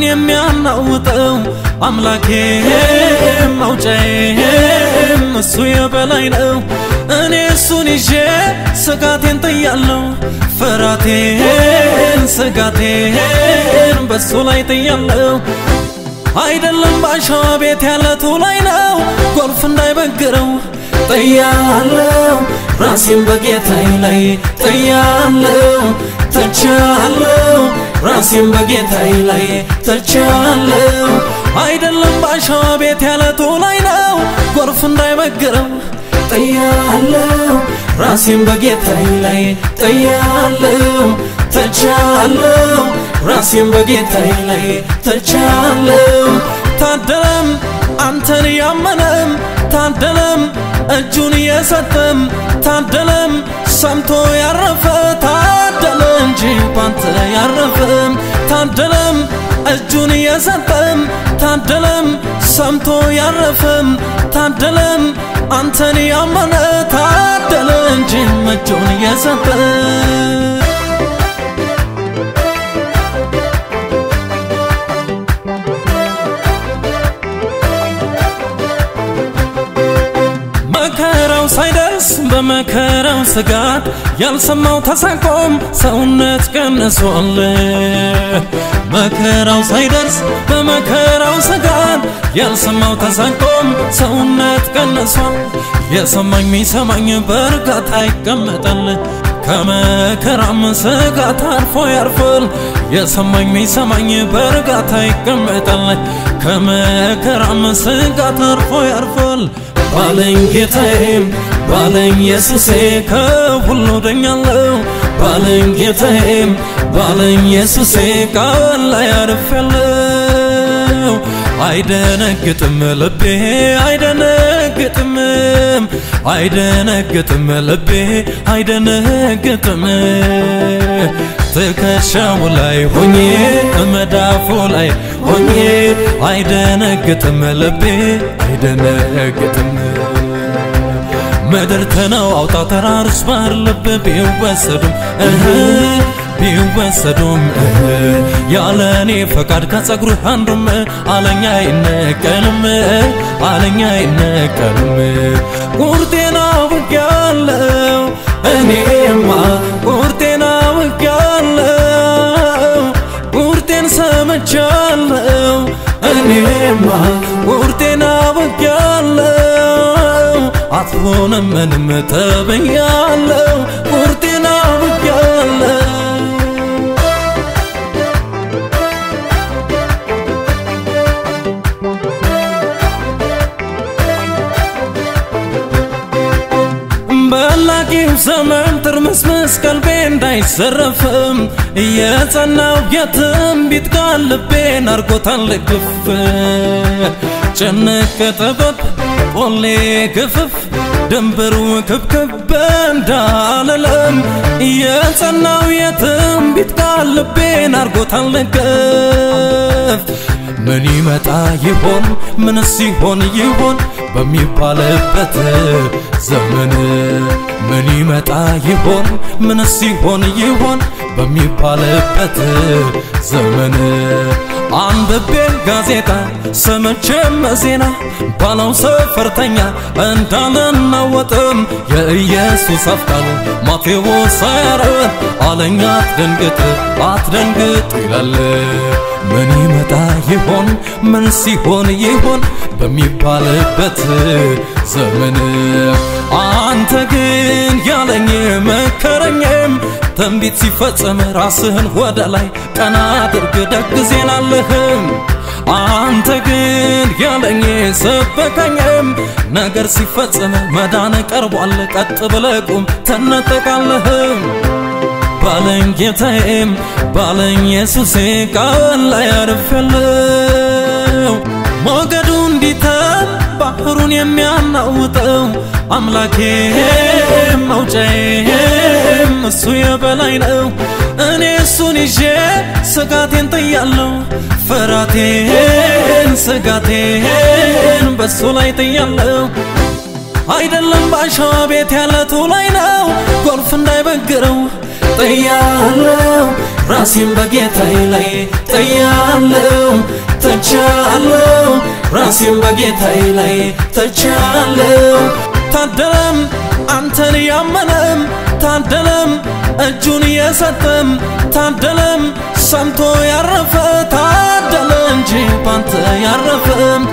ባህሩን የሚያናውጠው አምላኬ መውጫዬም እሱ የበላይ ነው። እኔ እሱን ይዤ ስጋቴን ጥያለሁ፣ ፍራቴን ስጋቴን በሱ ላይ ጥያለሁ። አይደለም በአሸዋ ቤት ያለቱ ላይ ነው ጎርፍ እንዳይበግረው ጥያለው ራሴን በጌታዬ ላይ ጥያለው ተቻለው ራሴን በጌታዬ ላይ ተቻለው አይደለም በአሸዋ ቤት ያለቱ ላይ ነው ጎርፍ እንዳይበግረው ጥያለው ራሴን በጌታዬ ላይ ጥያለው ተቻለው ራሴን በጌታዬ ላይ ተቻለው ታደለም አንተን ያመነም ታደለም እጁን የሰጠም ታደለም ሰምቶ ያረፈ ታደለ እንጂ ባንተ ያረፈም ታደለም እጁን የሰጠም ታደለም ሰምቶ ያረፈም ታደለም አንተን ያመነ ታደለ እንጂ እጁን የሰጠ መከራው ሳይደርስ በመከራው ስጋት ያልሰማው ተሳቆም ሰውነት ቀንሷል። መከራው ሳይደርስ በመከራው ስጋት ያልሰማው ተሳቆም ሰውነት ቀንሷል። የሰማኝ ሚሰማኝ በእርጋታ ይቀመጣል። ከመከራም ስጋት አርፎ ያርፋል። የሰማኝ ሚሰማኝ በእርጋታ ይቀመጣል። ከመከራም ስጋት አርፎ ያርፋል። ባለኝ ጌታዬም ባለኝ ኢየሱሴ ከሁሉ ደኛለሁ ባለኝ ጌታዬም ባለኝ ኢየሱሴ ቃል ላይ አርፌያለሁ አይደነግጥም ልቤ አይደነግጥም አይደነግጥም ልቤ አይደነግጥም ትከሻው ላይ ሆኜ መዳፉ ላይ ሆኜ አይደነግጥም ልቤ አይደነግጥም ምድር ተነዋውጣ ተራሮች ባህር ልብ ቢወሰዱም እህ ቢወሰዱም እህ ያለ እኔ ፈቃድ ከጸጉርህ አንዱም አለኛ አይነቀልም አለኛ አይነቀልም ቁርጤና አውቄያለሁ እኔማ ቁርጤና አውቄያለሁ ቁርጤን ሰምቻለሁ እኔማ ቁርጤን አውቄያለሁ አትሆንም ምንም ተብያለሁ ቁርጤን አውቄያለሁ በላቂው ዘመን ትርምስምስ ቀልቤ እንዳይዘረፍም የጸናው የትንቢት ቃል ልቤን አርጎታል ግፍ ጭንቅ ጥበብ ቆሌ ግፍፍ ድንብሩ ክብክብ እንዳልለም የጸናው የትንቢት ቃል ልቤን አርጎታል ግፍ ምን ይመጣ ይሆን ምን ሲሆን ይሆን በሚባልበት ዘመን ምን ይመጣ ይሆን ምን ሲሆን ይሆን በሚባልበት ዘመን አንብቤን ጋዜጣ ሰምቼም ዜና ባለው ሰፈርተኛ እንዳልናወጥም የኢየሱስ አፍቃሉ ማቴዎስ አያረት አለኛ አትደንግጥ አትደንግጥ ይላል ምን ይመጣ ይሆን ምን ሲሆን ይሆን በሚባልበት ዘመን አንተ ግን ያለኝ መከረኝም ትንቢት ሲፈጸም ራስህን ወደ ላይ ቀና አድርግ ደግ ዜና አለህም አንተ ግን ያለኝ ሰበከኝም ነገር ሲፈጸም መዳን ቀርቧል ቀጥ ብለህ ቁም ትነጠቃለህም ባለኝ ጌታዬም ባለኝ ኢየሱሴ ቃል ላይ አርፌያለሁ ሞገዱ እንዲተን ባህሩን የሚያናውጠው አምላኬ መውጫዬም እሱ የበላይ ነው። እኔ እሱን ይዤ ስጋቴን ጥያለሁ፣ ፍራቴን ስጋቴን በሱ ላይ ጥያለሁ። አይደለም ባሸዋ ቤት ያለቱ ላይ ነው ጎርፍ እንዳይበግረው ጥያለው ራሴን በጌታዬ ላይ ጥያለው ተቻለው ራሴን በጌታዬ ላይ ተቻለው ታደለም አንተን ያመነም ታደለም እጁን የሰጠም ታደለም ሰምቶ ያረፈ ታደለ እንጂ ባንተ ያረፈም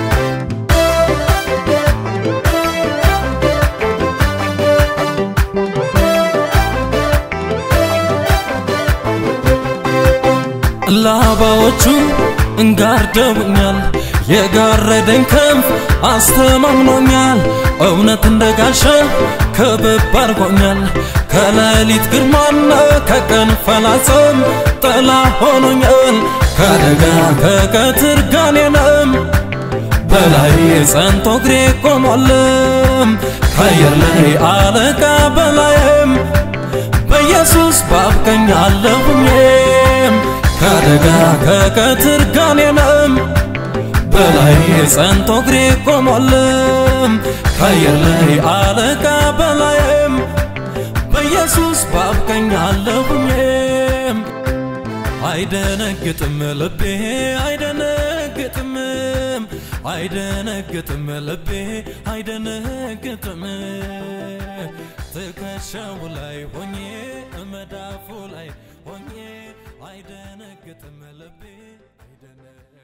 ላባዎቹ እንጋርደውኛል የጋረደኝ ክንፍ አስተማምኖኛል እውነት እንደ ጋሻ ከበብ አድርጎኛል ከሌሊት ግርማና ከቀን ፈላጽም ጥላ ሆኖኛል ከአደጋ ከቀትር ጋኔንም በላይ ጸንቶ እግሬ ቆሟልም ከአየር ላይ አለቃ በላይም በኢየሱስ በአብ ቀኝ አለሁኝም ከአደጋ ከቀትር ጋኔንም በላይ ጸንቶ እግሬ ቆሟልም ከአየር ላይ አለቃ በላይም በኢየሱስ በአብ ቀኝ አለሁኝም አይደነግጥም ልቤ አይደነግጥም አይደነግጥም ልቤ አይደነግጥም ትከሻው ላይ ሆኜ መዳፉ ላይ ሆኜ አይደነግጥም ልቤ አይደነ